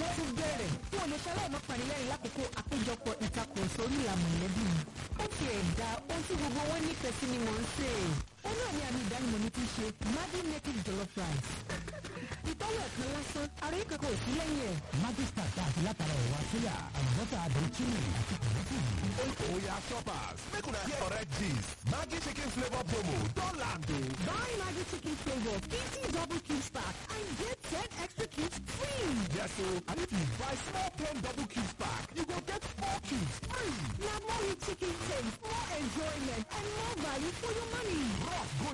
tún bẹ̀rẹ̀ tí o lè ṣe aláìmọ́ panilẹ́rìn lákòókò àpéjọpọ̀ ìtakùrọ̀sọ orí ìlà mọ̀lẹ́bí mi. ó ti ẹ̀dá ohun tí gbogbo wọn nífẹ̀ẹ́ sí ni mò ń sè é. ó náà ní àmì ìdánimọ̀ mi ti ṣe Maggi native jollof rice. ìtọ́wọ̀ ẹ̀kan lásán ara yìí kankan ò sí lẹ́yìn ẹ̀. májísítà tá a ti látara ẹ̀wà sóyà àlùbọ́sà àdùn chili àti kòlẹ́tì. Oya shoppers, make una hear correct gist. Maggi chicken flavor promo don land o. Buy Maggi chicken flavor fifty double cubes pack and get ten extra cubes free. Yes o, and if you buy small ten double cubes pack, you go get four cubes free. Na more rich chicken taste, more enjoyment and more value for your money. Rush go